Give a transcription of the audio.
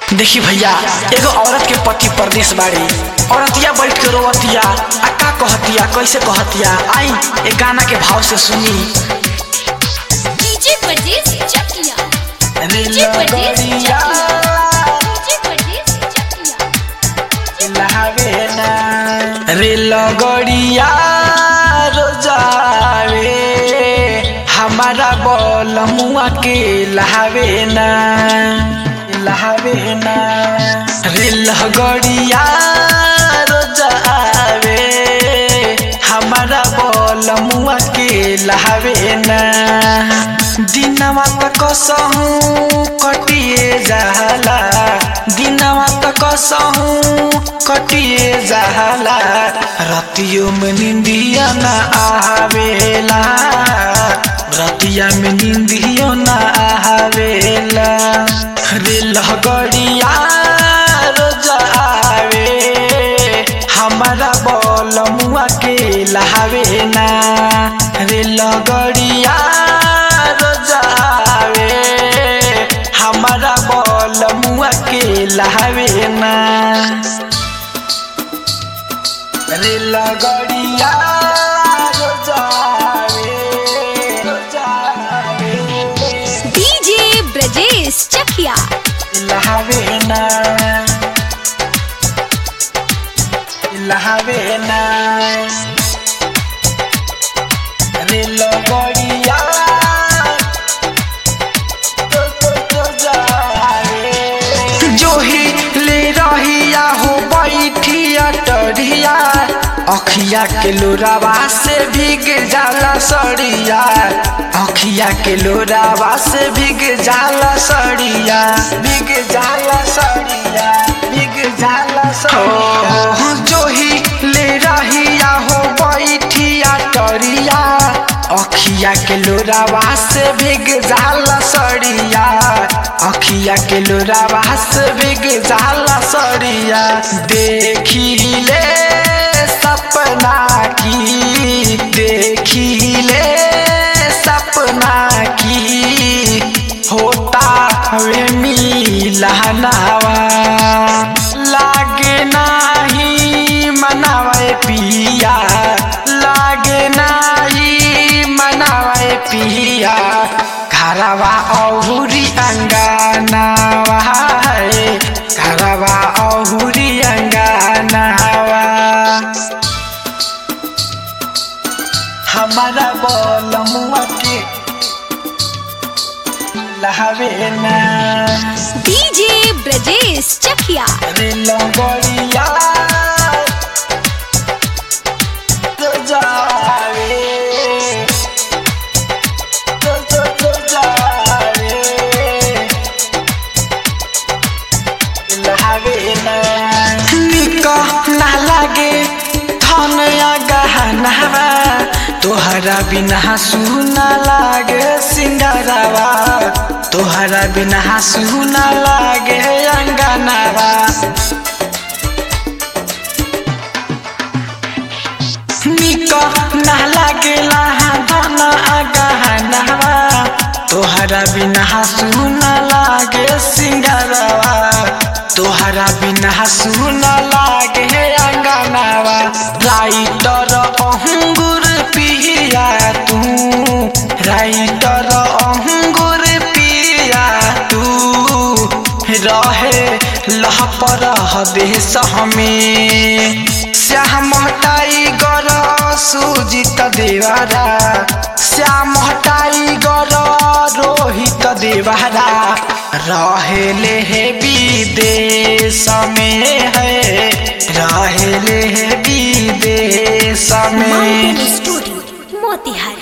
देखी भैया एगो औरत के पति परदेश बाड़ी औरतिया बैठ के रोवतिया आ का कहतिया कैसे कहतिया आई एक गाना के भाव से सुनी डीजे परदेस चकिया रे डीजे परदेस लगड़िया डीजे परदेस चकिया लहावे ना रे लगड़िया रोजावे हमारा बल मुआ के लहावे ना लहावे ना रे लगड़िया रोजावे हमारा बल मुआ के लहावे ना दिनवा तक कसहूँ कटिए जाला दिनवा तक कसहूँ कटिए जाला रतियों में निंदिया न आवेला रतिया में निंदियो न आवेला रे लगड़िया रोजावे हमारा बल मुआ के लहावे ना रे लगड़िया रोजावे हमारा बल मुआ के लहावे ना रे लगड़िया रोजावे रोजावे डीजे ब्रजेश चकिया लहावे ना लहावे ना रे लगड़िया तो तो तो जाए जो ही ले रहिया हो बैठिया टरिया अखिया के लोरावा से भीग जाला सड़िया अखिया के लोरावा से भीग जाला सड़िया भीग जाला सड़िया भीग जाला सड़िया जो ही ले रहिया हो बैठिया टरिया अखिया के लोरावा से भीग जाला सड़िया अखिया के लोरावा से भीग जाला सड़िया देखी ले सपना की देखी ले सपना की होता वे मिलहनावा लागे नाही मनावे पिया लागे नाही मनावे पिया घरवा औहुरी अंगनावा है घरवा औहुरी अंगनावा हमारा बोल मुआ के लहावे ना डीजे ब्रजेश चकिया रे लंगड़िया तो जावे तो तो तो जावे लहावे ना निका ना लागे धन या गहनावा तोहरा बिना सुना लागे सिंगारावा तोहरा बिना सुना लागे अंगनावा निका ना लागेला धन गहनावा तोहरा बिना सुना लागे सिंगारावा तोहरा बिना सुना लागे अंगनावा राइटर अहंगुर पिया तू राइटर अहंगुर पिया तू रहे लहपर देश हमें श्याम टाइगर सुजित देवारा श्याम टाइगर रोहित देवारा रहेले है विदेश में है रहेले है विदेश में स्टूडियो मोतिहारी